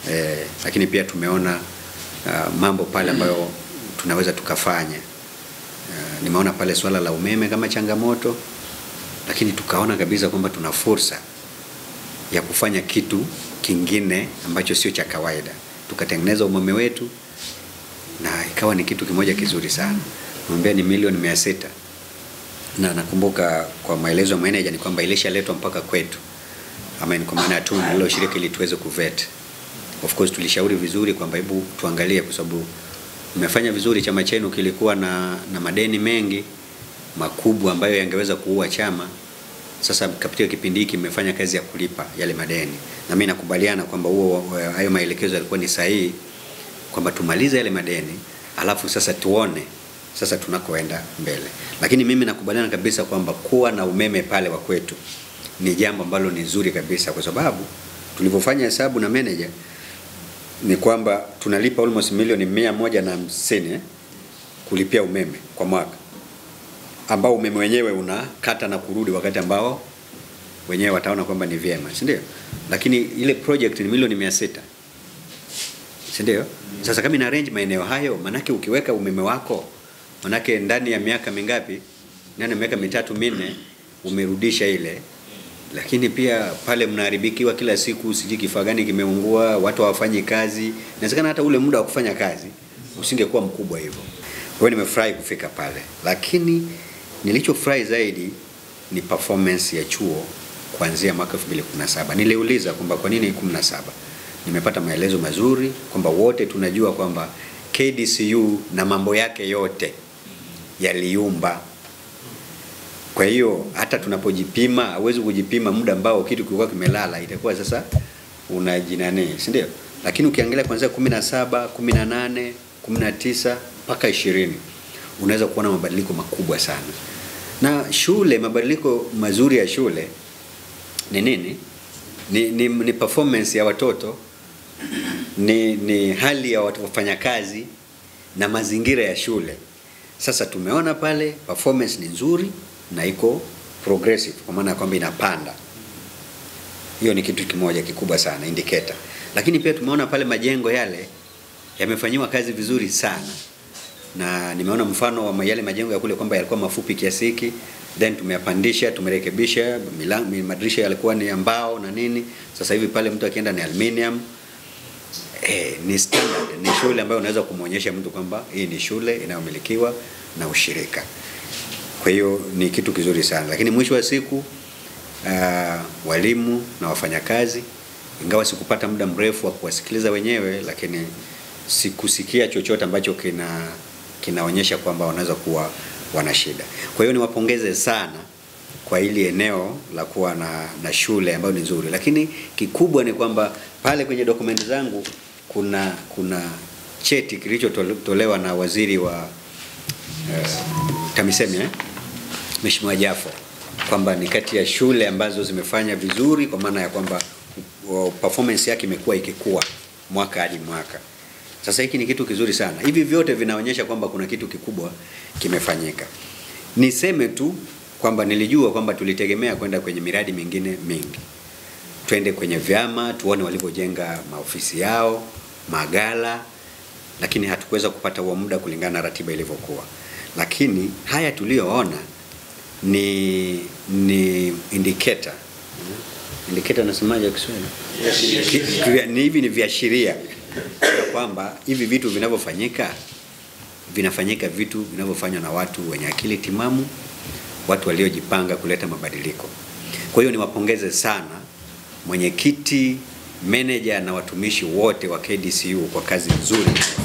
eh, lakini pia tumeona uh, mambo pale ambayo tunaweza tukafanya. Uh, nimeona pale swala la umeme kama changamoto, lakini tukaona kabisa kwamba tuna fursa ya kufanya kitu kingine ambacho sio cha kawaida. Tukatengeneza umeme wetu na ikawa ni kitu kimoja kizuri sana. Mwambia ni milioni mia sita na nakumbuka kwa maelezo ya manager ni kwamba ilishaletwa mpaka kwetu, ama ni kwa maana tu nililoshiriki ili tuweze kuvet. Of course tulishauri vizuri kwamba hebu tuangalie, kwa sababu mmefanya vizuri, chama chenu kilikuwa na, na madeni mengi makubwa ambayo yangeweza kuua chama. Sasa katika kipindi hiki mmefanya kazi ya kulipa yale madeni, na mimi nakubaliana kwamba huo hayo maelekezo yalikuwa ni sahihi, kwamba tumalize yale madeni alafu sasa tuone sasa tunakoenda mbele. Lakini mimi nakubaliana kabisa kwamba kuwa na umeme pale wa kwetu ni jambo ambalo ni zuri kabisa, kwa sababu tulivyofanya hesabu na manager ni kwamba tunalipa almost milioni mia moja na hamsini eh, kulipia umeme kwa mwaka, ambao umeme wenyewe unakata na kurudi wakati ambao wenyewe wataona kwamba ni vyema, si ndio? Lakini ile project ni milioni mia sita si ndio? Sasa kama ina arrange maeneo hayo, manake ukiweka umeme wako, manake ndani ya miaka mingapi, ndani ya miaka mitatu minne, umerudisha ile. Lakini pia pale mnaharibikiwa kila siku, sijui kifaa gani kimeungua, watu hawafanyi kazi, inawezekana hata ule muda wa kufanya kazi usingekuwa mkubwa hivyo. Kwa hiyo nimefurahi kufika pale, lakini nilichofurahi zaidi ni performance ya chuo kuanzia mwaka 2017. Niliuliza kwamba kwa nini 17? Nimepata maelezo mazuri kwamba wote tunajua kwamba KDCU na mambo yake yote yaliumba. Kwa hiyo hata tunapojipima, hawezi kujipima muda ambao kitu kilikuwa kimelala, itakuwa sasa unajinani, si ndio? Lakini ukiangalia kuanzia 17, 18, 19 mpaka 20 unaweza kuona mabadiliko makubwa sana. Na shule, mabadiliko mazuri ya shule ni nini? Ni, ni, ni performance ya watoto ni, ni hali ya watu wafanyakazi na mazingira ya shule. Sasa tumeona pale performance ni nzuri na iko progressive, kwa maana ya kwamba inapanda. Hiyo ni kitu kimoja kikubwa sana indicator. Lakini pia tumeona pale majengo yale yamefanyiwa kazi vizuri sana, na nimeona mfano wa yale majengo ya kule kwamba yalikuwa mafupi kiasi hiki then tumeyapandisha, tumerekebisha, milango, madirisha yalikuwa ni ya mbao na nini. Sasa hivi pale mtu akienda ni aluminium. Eh, ni standard, ni shule ambayo unaweza kumwonyesha mtu kwamba hii ni shule inayomilikiwa na ushirika. Kwa hiyo ni kitu kizuri sana, lakini mwisho wa siku uh, walimu na wafanyakazi, ingawa sikupata muda mrefu wa kuwasikiliza wenyewe, lakini sikusikia chochote ambacho kina kinaonyesha kwamba wanaweza kuwa wana shida. Kwa hiyo niwapongeze sana kwa hili eneo la kuwa na, na shule ambayo ni nzuri, lakini kikubwa ni kwamba pale kwenye dokumenti zangu kuna kuna cheti kilichotolewa na waziri wa uh, TAMISEMI eh? Mheshimiwa Jafo kwamba ni kati ya shule ambazo zimefanya vizuri kwa maana ya kwamba performance yake imekuwa ikikua mwaka hadi mwaka. Sasa hiki ni kitu kizuri sana. Hivi vyote vinaonyesha kwamba kuna kitu kikubwa kimefanyika. Niseme tu kwamba nilijua kwamba tulitegemea kwenda kwenye miradi mingine mingi, twende kwenye vyama tuone walivyojenga maofisi yao, magala, lakini hatukuweza kupata huo muda kulingana na ratiba ilivyokuwa. Lakini haya tuliyoona ni ni indicator indicator, nasemaje Kiswahili? Ni hivi ni viashiria ya kwamba hivi vitu vinavyofanyika vinafanyika vitu vinavyofanywa na watu wenye akili timamu, watu waliojipanga kuleta mabadiliko. Kwa hiyo niwapongeze sana mwenyekiti, meneja na watumishi wote wa KDCU kwa kazi nzuri